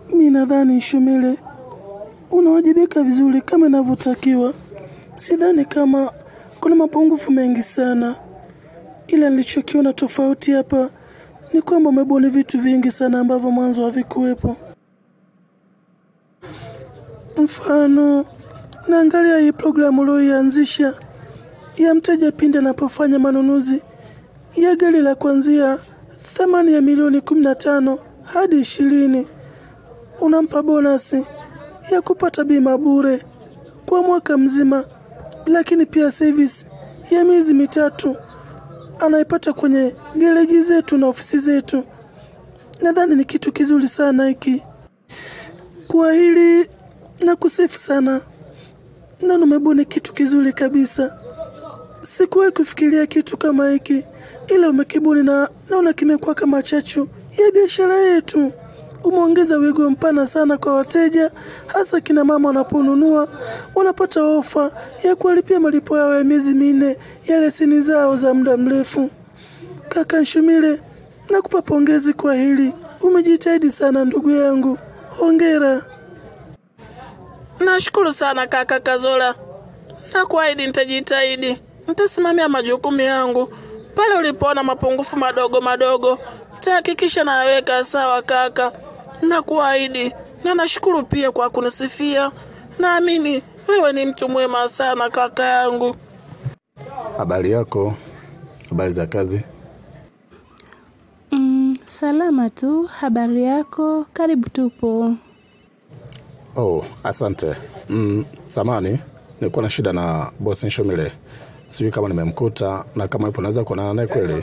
Mi nadhani Shumile unawajibika vizuri kama inavyotakiwa. Sidhani kama kuna mapungufu mengi sana, ila nilichokiona tofauti hapa ni kwamba umebuni vitu vingi sana ambavyo mwanzo havikuwepo. Mfano, naangalia hii programu ulioianzisha ya mteja pindi anapofanya manunuzi ya gari la kuanzia thamani ya milioni kumi na tano hadi ishirini unampa bonasi ya kupata bima bure kwa mwaka mzima, lakini pia service ya miezi mitatu anaipata kwenye gereji zetu na ofisi zetu. Nadhani ni kitu kizuri sana hiki. Kwa hili na kusifu sana, na umebuni kitu kizuri kabisa. Sikuwahi kufikiria kitu kama hiki, ila umekibuni na naona kimekuwa kama chachu ya biashara yetu. Umeongeza wigo mpana sana kwa wateja, hasa kina mama wanaponunua wanapata ofa ya kuwalipia malipo yao ya miezi minne ya leseni zao za muda mrefu. Kaka Nshumile, nakupa pongezi kwa hili, umejitahidi sana ndugu yangu, hongera. Nashukuru sana kaka Kazola, nakuahidi nitajitahidi, nitasimamia majukumu yangu. Pale ulipoona mapungufu madogo madogo, nitahakikisha nayaweka sawa kaka, nakuahidi. Na nashukuru pia kwa kunisifia. Naamini wewe ni mtu mwema sana kaka yangu. Habari yako? Habari za kazi? Mm, salama tu. Habari yako? Karibu tupo. Oh, asante. Mm, samani, nilikuwa na shida na bosi Nshomile. Sijui kama nimemkuta na kama yupo naweza kuonana naye kweli.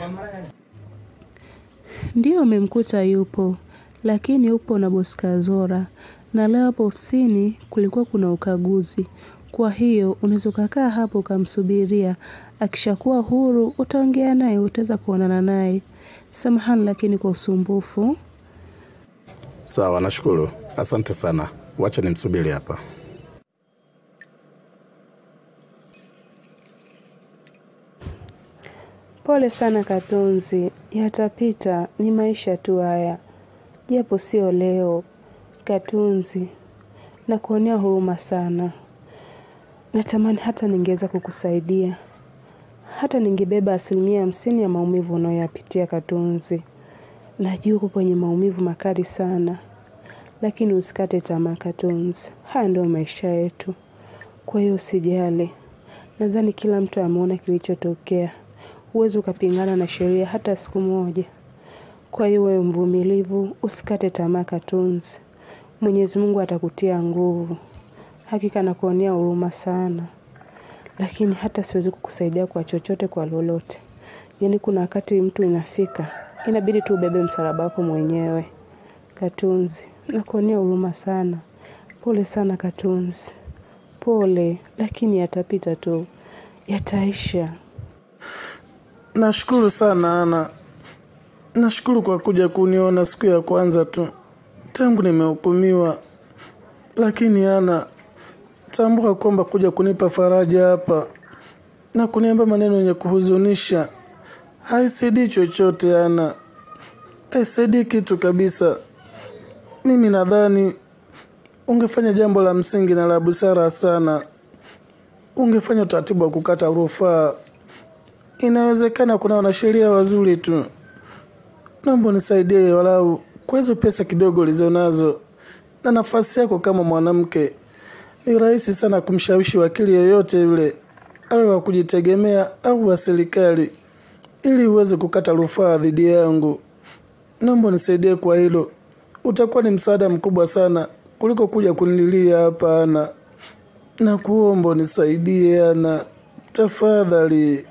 Ndio umemkuta yupo, lakini upo na bosi Kazora, na leo hapo ofisini kulikuwa kuna ukaguzi. Kwa hiyo unaweza ukakaa hapo ukamsubiria, akishakuwa huru utaongea naye, utaweza kuonana naye. Samahani lakini kwa usumbufu. Sawa, nashukuru. Asante sana. Wacha nimsubiri hapa. Pole sana Katunzi, yatapita, ni maisha tu haya, japo sio leo. Katunzi, nakuonea huruma sana. Natamani hata ningeweza kukusaidia, hata ningebeba asilimia hamsini ya maumivu unayoyapitia Katunzi. Najua uko kwenye maumivu makali sana, lakini usikate tamaa Katunzi, haya ndio maisha yetu. Kwa hiyo usijali, nadhani kila mtu ameona kilichotokea. Huwezi ukapingana na sheria hata siku moja. Kwa hiyo wewe mvumilivu, usikate tamaa Katunzi. Mwenyezi Mungu atakutia nguvu. Hakika nakuonea huruma sana, lakini hata siwezi kukusaidia kwa chochote, kwa lolote. Yaani kuna wakati mtu inafika inabidi tu ubebe msalaba wako mwenyewe. Katunzi, nakuonea huruma sana. Pole sana Katunzi, pole, lakini yatapita tu, yataisha. Nashukuru sana Ana, nashukuru kwa kuja kuniona siku ya kwanza tu tangu nimehukumiwa. Lakini Ana, tambua kwamba kuja kunipa faraja hapa na kuniambia maneno yenye kuhuzunisha haisaidii chochote. Ana, haisaidii kitu kabisa. Mimi nadhani ungefanya jambo la msingi na la busara sana, ungefanya utaratibu wa kukata rufaa. Inawezekana kuna wanasheria wazuri tu. Naomba unisaidie walau kwa hizo pesa kidogo ulizonazo na nafasi yako kama mwanamke. Ni rahisi sana kumshawishi wakili yoyote yule, awe wa kujitegemea au wa serikali, ili uweze kukata rufaa dhidi yangu. Naomba unisaidie kwa hilo, utakuwa ni msaada mkubwa sana kuliko kuja kunililia hapa. Ana, nakuomba unisaidie Ana, tafadhali.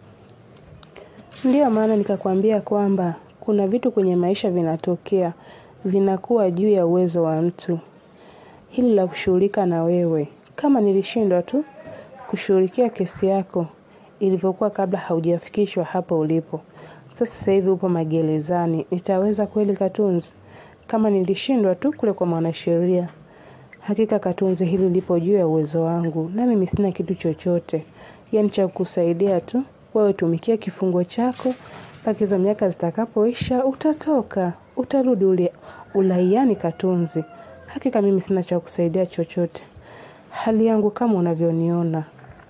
Ndiyo maana nikakwambia kwamba kuna vitu kwenye maisha vinatokea, vinakuwa juu ya uwezo wa mtu. Hili la kushughulika na wewe, kama nilishindwa tu kushughulikia kesi yako ilivyokuwa kabla haujafikishwa hapo ulipo, sasa sasa hivi upo magerezani, nitaweza kweli Katunzi? Kama nilishindwa tu kule kwa mwanasheria, hakika Katunzi, hili lipo juu ya uwezo wangu, na mimi sina kitu chochote, yaani cha kukusaidia tu wewe tumikia kifungo chako mpaka hizo miaka zitakapoisha utatoka, utarudi ule ulaiani Katunzi. Hakika mimi sina cha kusaidia chochote, hali yangu kama unavyoniona.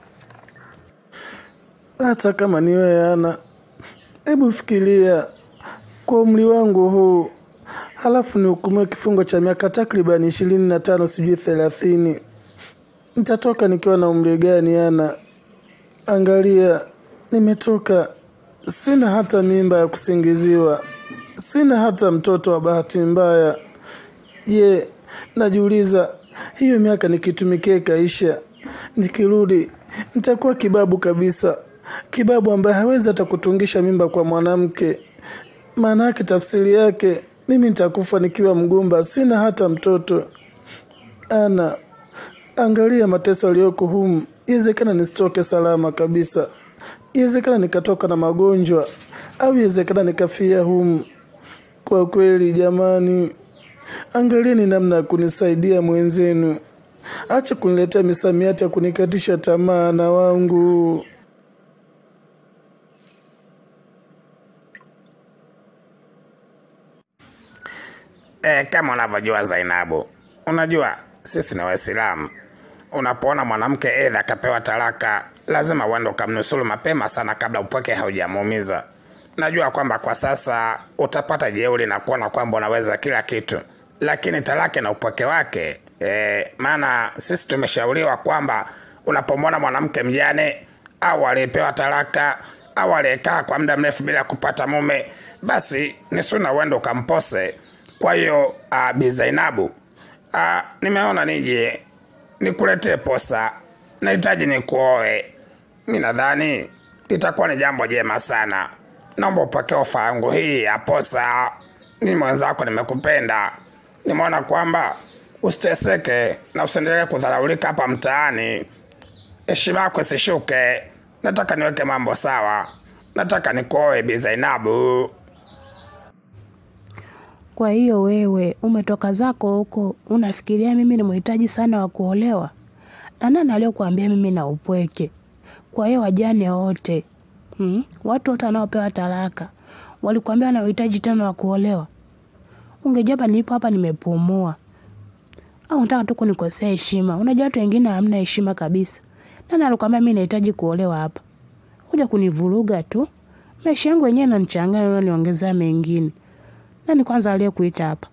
Hata kama ni wewe Ana, hebu fikiria kwa umri wangu huu, halafu nihukumiwe kifungo cha miaka takriban ishirini na tano sijui thelathini. Nitatoka nikiwa na umri gani Ana? Angalia, nimetoka, sina hata mimba ya kusingiziwa, sina hata mtoto wa bahati mbaya. Je, najiuliza hiyo miaka nikitumikia kaisha, nikirudi nitakuwa kibabu kabisa, kibabu ambaye hawezi hata kutungisha mimba kwa mwanamke. Maana yake tafsiri yake mimi nitakufa nikiwa mgumba, sina hata mtoto. Ana, angalia mateso aliyoko humu. Iwezekana nisitoke salama kabisa, iwezekana nikatoka na magonjwa, au iwezekana nikafia humu. Kwa kweli jamani, angalieni namna ya kunisaidia mwenzenu. Acha kuniletea misamiati ya kunikatisha tamaa na wangu. E, kama unavyojua Zainabu, unajua sisi ni Waislamu. Unapoona mwanamke edha akapewa talaka, lazima uende ukamnusuru mapema sana kabla upweke haujamuumiza. Najua kwamba kwa sasa utapata jeuri na kuona kwamba unaweza kila kitu, lakini talaka na upweke wake e, maana sisi tumeshauriwa kwamba unapomwona mwanamke mjane au aliyepewa talaka au aliyekaa kwa muda mrefu bila kupata mume, basi ni suna uende ukampose. Kwa hiyo uh, Bi Zainabu uh, nimeona nije nikuletee posa, nahitaji nikuoe. Mi nadhani litakuwa ni jambo jema sana. Naomba upokee ofa yangu hii ya posa. Mimi mwenzako nimekupenda, nimeona kwamba usiteseke na usiendelee kudharaulika hapa mtaani, heshima yako isishuke. Nataka niweke mambo sawa, nataka nikuoe Bi Zainabu. Kwa hiyo wewe umetoka zako huko, unafikiria mimi ni mhitaji sana wa kuolewa? Na nani aliyokuambia mimi na upweke? Kwa hiyo wajane wote hmm? watu wote wanaopewa talaka walikuambia na uhitaji tena wa kuolewa? Ungejua hapa nilipo hapa nimepumua, au unataka tu kunikosea heshima? Unajua watu wengine hamna heshima kabisa. Nani alikwambia mimi nahitaji kuolewa hapa? Kuja kunivuruga tu. Maisha yangu yenyewe yananichanganya, unaniongezea mengine. Nani kwanza aliyekuita hapa?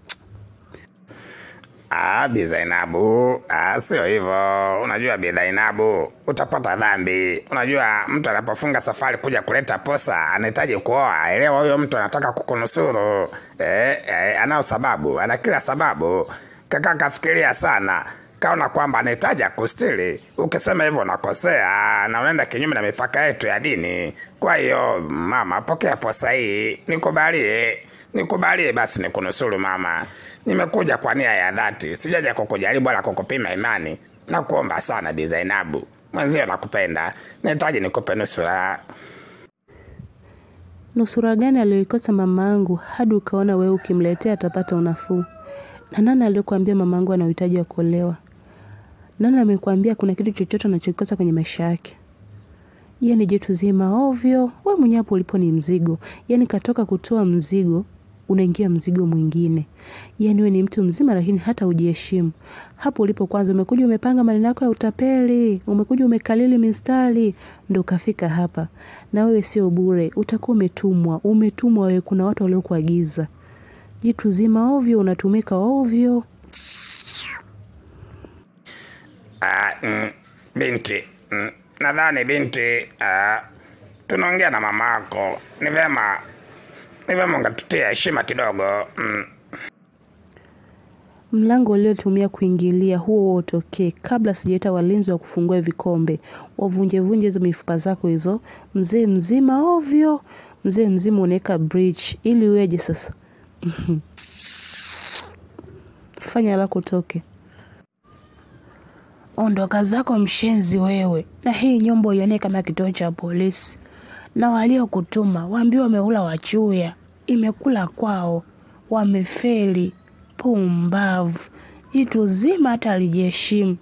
Ah, Bi Zainabu, ah, sio hivyo. Unajua Bi Zainabu, utapata dhambi. Unajua mtu anapofunga safari kuja kuleta posa anahitaji kuoa. Elewa huyo mtu anataka kukunusuru. Eh, eh, anao sababu, ana kila sababu. Kaka kafikiria sana. Kaona kwamba anahitaji akustiri. Ukisema hivyo unakosea na unaenda kinyume na mipaka yetu ya dini. Kwa hiyo mama, pokea posa hii, nikubalie nikubalie basi nikunusuru mama. Nimekuja kwa nia ya dhati, sijaja kukujaribu wala kukupima imani. Nakuomba sana Bi Zainabu, mwenzio nakupenda, nahitaji nikupe nusura. Nusura gani aliyoikosa mamaangu hadi ukaona wewe ukimletea atapata unafuu? Na nani aliyokuambia mamaangu ana uhitaji wa kuolewa? Nani amekwambia kuna kitu chochote anachokikosa kwenye maisha yake? Yeye ni jitu zima ovyo. We mwenyewe hapo ulipo ni mzigo, yaani katoka kutoa mzigo unaingia mzigo mwingine. Yaani we ni mtu mzima, lakini hata hujiheshimu. Hapo ulipo kwanza umekuja umepanga maneno yako ya utapeli, umekuja umekalili mistari, ndo ukafika hapa. Na wewe sio bure, utakuwa umetumwa. Umetumwa wewe, kuna watu waliokuagiza. Jitu zima ovyo, unatumika ovyo. Ah, mm, binti mm, nadhani binti ah, tunaongea na mama yako, ni vema ni vema ungatutia heshima kidogo mm. Mlango uliotumia kuingilia huo huo utokee kabla sijaita walinzi wa kufungua vikombe, wavunjevunje hizo mifupa zako hizo. Mzee mzima ovyo, mzee mzima unaweka bridge ili uweje sasa? Fanya lako toke. Ondoka zako mshenzi wewe, na hii nyumba ione kama kituo cha polisi, na waliokutuma waambiwa wameula wachuya, imekula kwao, wamefeli. Pumbavu, jitu zima hata alijiheshimu.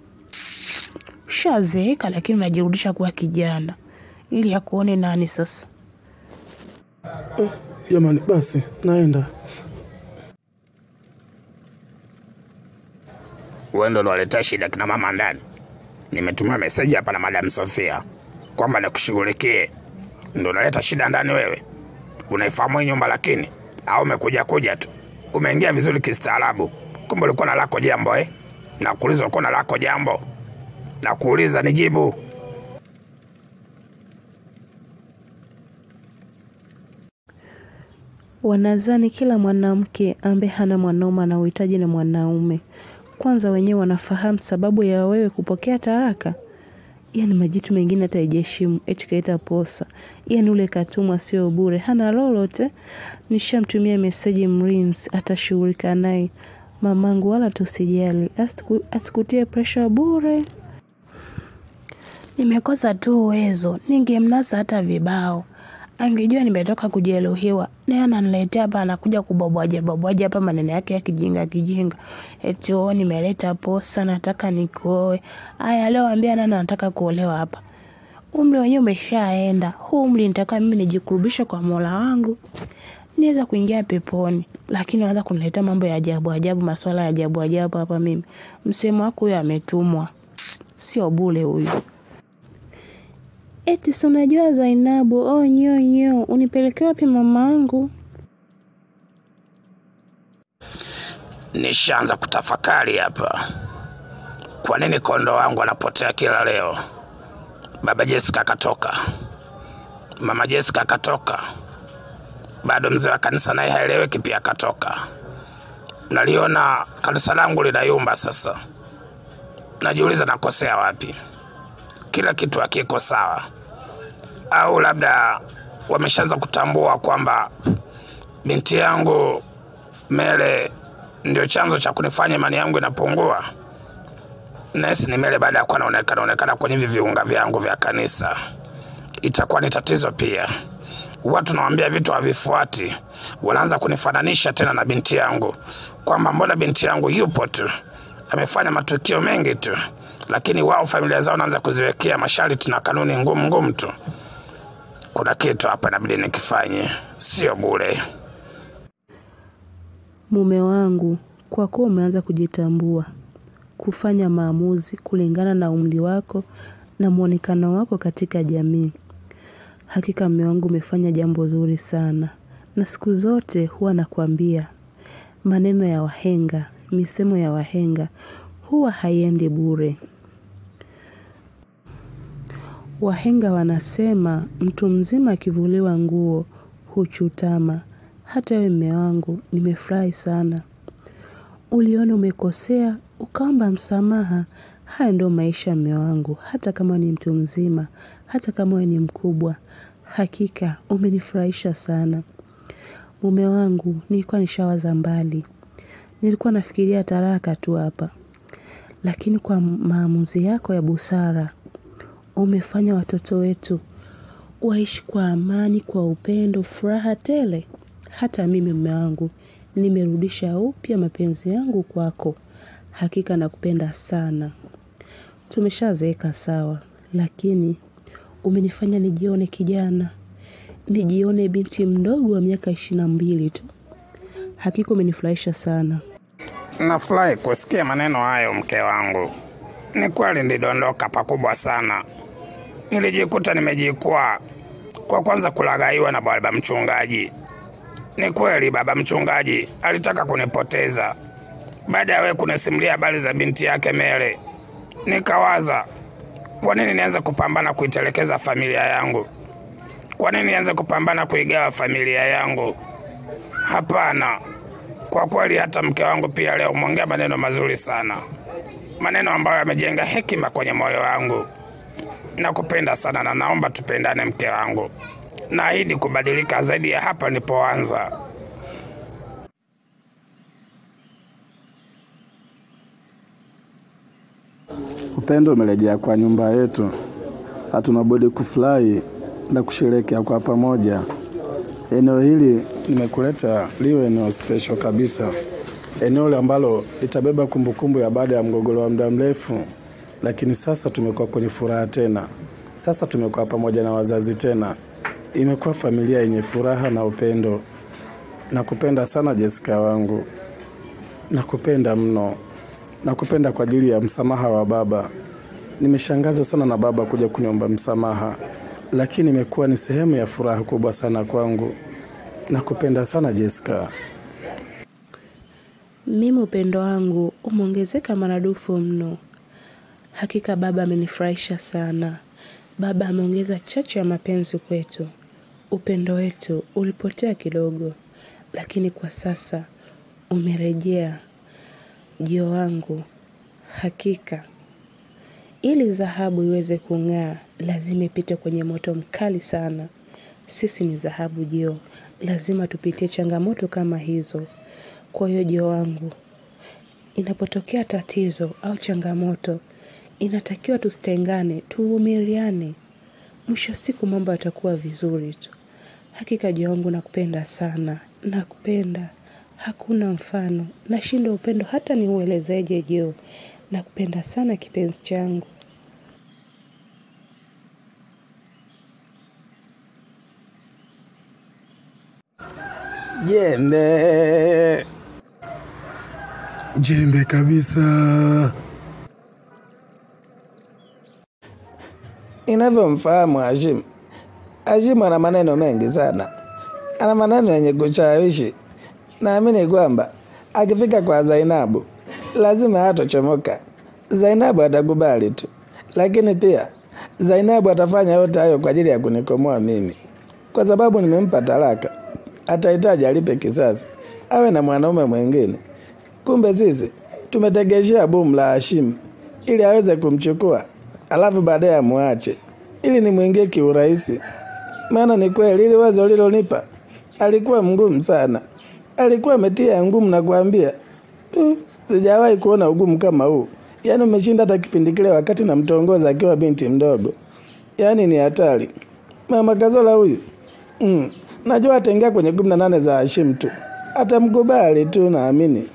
Shazeeka lakini unajirudisha kuwa kijana, ili akuone nani sasa? Jamani, basi naenda. Wewe ndo unaletea shida kina mama ndani. Nimetumia meseji hapa na Madam Sofia kwamba nikushughulikie. Ndo unaleta shida ndani wewe? Unaifahamu hii nyumba lakini au umekuja kuja tu? Umeingia vizuri kistaarabu. Kumbe ulikuwa na lako jambo eh? Na kuuliza ulikuwa na lako jambo. Na kuuliza nijibu. Wanadhani kila mwanamke ambaye hana mwanaume ana uhitaji na mwanaume. Kwanza wenyewe wanafahamu sababu ya wewe kupokea taraka. Yaani majitu mengine hata haijaheshimu, eti kaita posa. Yaani ule katumwa sio bure, hana lolote. Nishamtumia meseji mrinzi, atashughulika naye. Mamangu wala tusijali, asiku- asikutie pressure bure. Nimekosa tu uwezo, ningemnasa hata vibao. Angejua nimetoka kujeruhiwa, naye ananiletea hapa, anakuja kubwabwaja bwabwaja hapa maneno yake ya kijinga kijinga, eti oo, nimeleta posa, nataka nikuoe. Aya, leo ambia nani anataka kuolewa hapa? Umri wenyewe umeshaenda. Huu umri nitaka mimi nijikurubishe kwa Mola wangu, niweza kuingia peponi, lakini anaanza kuniletea mambo ya ajabu ajabu, maswala ya ajabu ajabu hapa. Mimi msemo wako huyo ametumwa, sio bure huyu. Eti si unajua Zainabu, oh nyo nyo, unipelekea wapi mamangu? Nishaanza kutafakari hapa, kwa nini kondoo wangu anapotea kila leo? Baba Jessica akatoka, mama Jessica akatoka, bado mzee wa kanisa naye haeleweki pia akatoka. Naliona kanisa langu linayumba sasa, najiuliza nakosea wapi? Kila kitu hakiko sawa, au labda wameshaanza kutambua kwamba binti yangu Mele ndio chanzo cha kunifanya imani yangu inapungua. Nesi ni Mele baada ya kuwa naonekana onekana kwenye hivi viunga vyangu vya kanisa, itakuwa ni tatizo pia. Watu nawambia vitu havifuati, wanaanza kunifananisha tena na binti yangu, kwamba mbona binti yangu yupo tu, amefanya matukio mengi tu, lakini wao familia zao naanza kuziwekea masharti na kanuni ngumu ngumu tu. Kuna kitu hapa inabidi nikifanye, sio bure. Mume wangu, kwa kuwa umeanza kujitambua, kufanya maamuzi kulingana na umri wako na mwonekano wako katika jamii. Hakika mume wangu umefanya jambo zuri sana, na siku zote huwa nakwambia maneno ya wahenga, misemo ya wahenga huwa haiendi bure. Wahenga wanasema mtu mzima akivuliwa nguo huchutama. Hata wewe mume wangu, nimefurahi sana. Uliona umekosea, ukaomba msamaha. Haya ndio maisha mume wangu, hata kama ni mtu mzima, hata kama wewe ni mkubwa. Hakika umenifurahisha sana. Mume wangu, nilikuwa nishawaza mbali. Nilikuwa nafikiria taraka tu hapa. Lakini kwa maamuzi yako ya busara, umefanya watoto wetu waishi kwa amani, kwa upendo, furaha tele. Hata mimi mume wangu nimerudisha upya mapenzi yangu kwako. Hakika nakupenda sana. Tumeshazeeka sawa, lakini umenifanya nijione kijana, nijione binti mdogo wa miaka ishirini na mbili tu. Hakika umenifurahisha sana. Nafurahi kusikia maneno hayo, mke wangu. Ni kweli nilidondoka pakubwa sana, nilijikuta nimejikwaa kwa kwanza kulaghaiwa na baba mchungaji. Ni kweli baba mchungaji alitaka kunipoteza baada ya wewe kunisimulia habari za binti yake Mele. Nikawaza, kwa nini nianze kupambana kuitelekeza familia yangu? Kwa nini nianze kupambana kuigawa familia yangu? Hapana, kwa kweli hata mke wangu pia leo umeongea maneno mazuri sana, maneno ambayo yamejenga hekima kwenye moyo wangu. Nakupenda sana na naomba tupendane, mke wangu. Naahidi kubadilika zaidi ya hapa nilipoanza. Upendo umerejea kwa nyumba yetu, hatuna budi kufurahi na kusherehekea kwa pamoja. Eneo hili nimekuleta liwe eneo special kabisa, eneo ambalo litabeba kumbukumbu ya baada ya mgogoro wa muda mrefu, lakini sasa tumekuwa kwenye furaha tena. Sasa tumekuwa pamoja na wazazi tena. imekuwa familia yenye furaha na upendo. Nakupenda sana Jessica wangu, nakupenda mno, nakupenda kwa ajili ya msamaha wa baba. Nimeshangazwa sana na baba kuja kuniomba msamaha, lakini imekuwa ni sehemu ya furaha kubwa sana kwangu. Nakupenda sana Jessica. Mimi upendo wangu umeongezeka maradufu mno. Hakika baba amenifurahisha sana. Baba ameongeza chachu ya mapenzi kwetu. Upendo wetu ulipotea kidogo, lakini kwa sasa umerejea. Jio wangu, hakika ili dhahabu iweze kung'aa, lazima ipite kwenye moto mkali sana. Sisi ni dhahabu Jio, lazima tupitie changamoto kama hizo. Kwa hiyo Jio wangu, inapotokea tatizo au changamoto, inatakiwa tusitengane, tuvumiliane. Mwisho wa siku mambo yatakuwa vizuri tu. Hakika Jio wangu, nakupenda sana, nakupenda, hakuna mfano. Nashindwa upendo hata niuelezeje Jio. Nakupenda sana kipenzi changu. Jembe, jembe kabisa. Inavyomfahamu Hashim, Hashim ana maneno mengi sana, ana maneno yenye kushawishi. Naamini kwamba akifika kwa Zainabu lazima hatochomoka. Zainabu atakubali tu, lakini pia Zainabu atafanya yote hayo kwa ajili ya kunikomoa mimi, kwa sababu nimempa talaka. Atahitaji alipe kisasi, awe na mwanaume mwingine. Kumbe sisi tumetegeshea bomu la Hashim ili aweze kumchukua, alafu baadaye amwache ili nimwingie kiurahisi. Maana ni kweli ili wazo lilonipa alikuwa mgumu sana, alikuwa ametia ngumu na kuambia uh, sijawahi kuona ugumu kama huu. Yaani umeshinda hata kipindi kile wakati namtongoza akiwa binti mdogo. Yaani ni hatari. Mama Kazola huyu mm, najua ataingia kwenye kumi na nane za Hashim tu, atamkubali tu, naamini.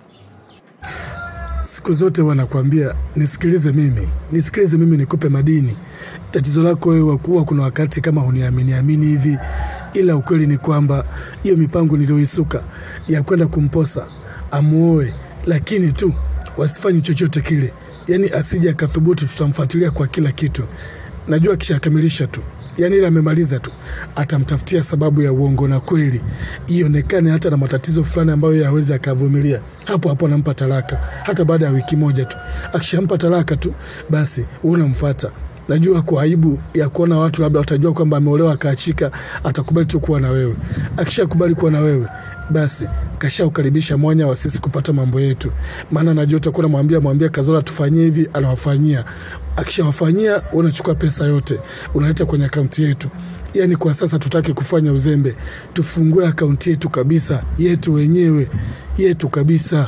Siku zote wanakuambia nisikilize mimi, nisikilize mimi, nikupe madini. Tatizo lako wewe wakuwa kuna wakati kama huniamini amini hivi, ila ukweli ni kwamba hiyo mipango niliyoisuka ya kwenda kumposa amuoe, lakini tu wasifanye chochote kile, yaani asije akathubutu, tutamfuatilia kwa kila kitu. Najua akishakamilisha tu yaani ile amemaliza tu, atamtafutia sababu ya uongo na kweli ionekane hata na matatizo fulani ambayo yawezi akavumilia, hapo hapo anampa talaka, hata baada ya wiki moja tu. Akishampa talaka tu, basi unamfuata. Najua kwa aibu ya kuona watu labda watajua kwamba ameolewa akaachika, atakubali tu kuwa na wewe. Akishakubali kuwa na wewe basi kashaukaribisha mwanya wa sisi kupata mambo yetu, maana najua utakuwa namwambia mwambia Kazola tufanyie hivi, anawafanyia. Akishawafanyia unachukua pesa yote unaleta kwenye akaunti yetu. Yaani kwa sasa tutaki kufanya uzembe, tufungue akaunti yetu kabisa, yetu wenyewe, yetu kabisa.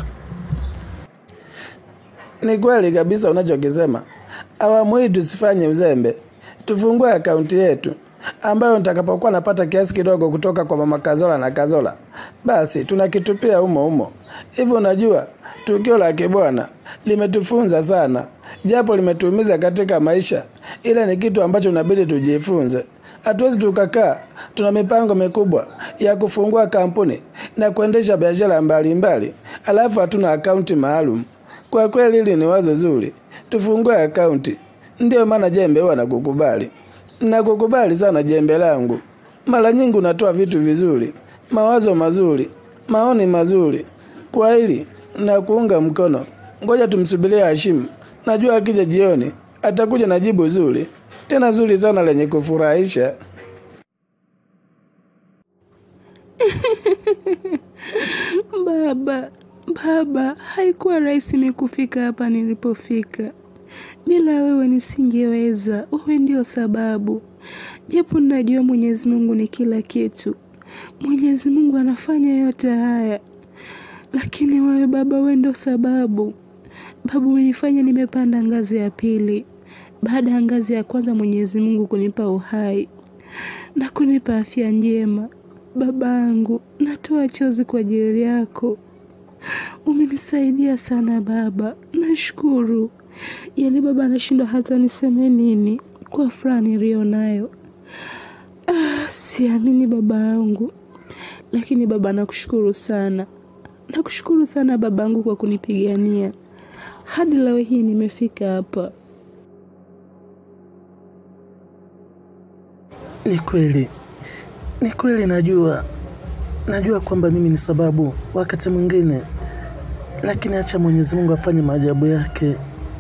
Ni kweli kabisa unachokisema. Awamu hii tusifanye uzembe, tufungue akaunti yetu ambayo nitakapokuwa napata kiasi kidogo kutoka kwa mama Kazola na Kazola, basi tunakitupia humo humo. Hivi unajua, tukio la kibwana limetufunza sana, japo limetuumiza katika maisha, ila ni kitu ambacho inabidi tujifunze. Hatuwezi tukakaa tuna mipango mikubwa ya kufungua kampuni na kuendesha biashara mbalimbali, alafu hatuna akaunti maalum. Kwa kweli hili ni wazo zuri, tufungue akaunti. Ndiyo maana jembe huwa nakukubali, nakukubali sana jembe langu. Mara nyingi unatoa vitu vizuri, mawazo mazuri, maoni mazuri. Kwa hili na kuunga mkono. Ngoja tumsubirie Hashim, najua akija jioni atakuja na jibu zuri, tena zuri sana lenye kufurahisha. Baba, baba, haikuwa rahisi mimi kufika hapa nilipofika. Bila wewe nisingeweza. Wewe ndio sababu, japo najua Mwenyezi Mungu ni kila kitu. Mwenyezi Mungu anafanya yote haya, lakini wewe baba, wewe ndio sababu. Baba, umenifanya nimepanda ngazi ya pili baada ya ngazi ya kwanza, Mwenyezi Mungu kunipa uhai na kunipa afya njema. Babangu, natoa chozi kwa ajili yako. Umenisaidia sana baba, nashukuru. Yaani baba anashindwa hata niseme nini kwa furaha niliyo nayo. Ah. Siamini baba yangu, lakini baba, nakushukuru sana, nakushukuru sana baba yangu kwa kunipigania hadi leo hii nimefika hapa. Ni kweli, ni kweli, najua najua kwamba mimi ni sababu wakati mwingine, lakini acha Mwenyezi Mungu afanye maajabu yake.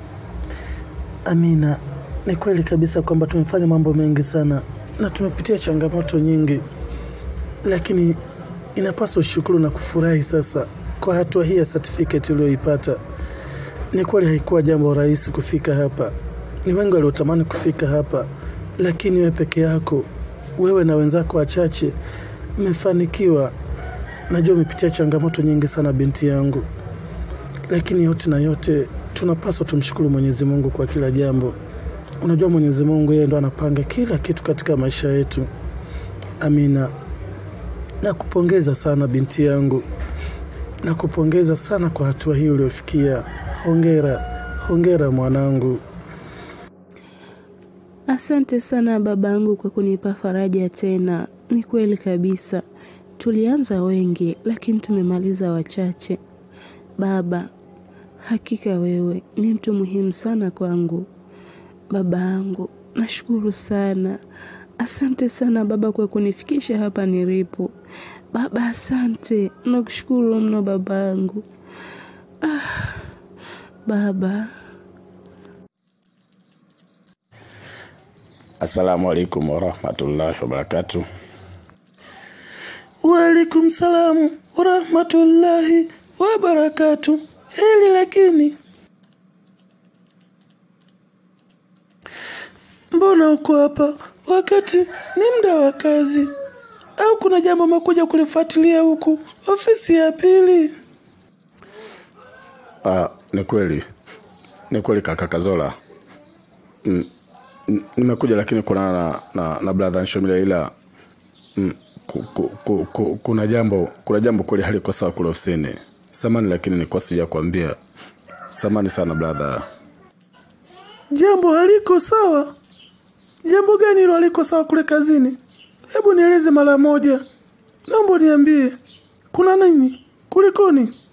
Amina, ni kweli kabisa kwamba tumefanya mambo mengi sana na tumepitia changamoto nyingi, lakini inapaswa ushukuru na kufurahi sasa kwa hatua hii ya certificate uliyoipata. Ni kweli haikuwa jambo rahisi kufika hapa, ni wengi waliotamani kufika hapa, lakini wewe peke yako, wewe na wenzako wachache mmefanikiwa. Najua umepitia changamoto nyingi sana binti yangu, lakini yote na yote tunapaswa tumshukuru Mwenyezi Mungu kwa kila jambo. Unajua Mwenyezi Mungu yeye ndo anapanga kila kitu katika maisha yetu. Amina, nakupongeza sana binti yangu, nakupongeza sana kwa hatua hii uliofikia. Hongera, hongera mwanangu. Asante sana babangu kwa kunipa faraja tena. Ni kweli kabisa, tulianza wengi lakini tumemaliza wachache. Baba, hakika wewe ni mtu muhimu sana kwangu. Baba yangu, nashukuru sana. Asante sana baba kwa kunifikisha hapa nilipo. Baba, asante, nakushukuru mno babangu. Ah, baba. Assalamu alaikum warahmatullahi wabarakatuh. Waalaikum salamu warahmatullahi wabarakatu. Hili lakini, mbona uko hapa wakati ni muda wa kazi? Au kuna jambo umekuja kulifuatilia huku ofisi ya pili? Ah, ni kweli, ni kweli kaka Kazola. Mm, mm, nimekuja lakini kuna na, na, na brother Nshomile ila mm, ku, ku, ku, ku, kuna jambo kuna jambo kweli haliko sawa kule ofisini. Samani lakini nilikuwa sija kuambia. Samani sana brother. Jambo haliko sawa? Jambo gani hilo haliko sawa kule kazini? Hebu nieleze mara moja, naomba niambie, kuna nini? Kulikoni?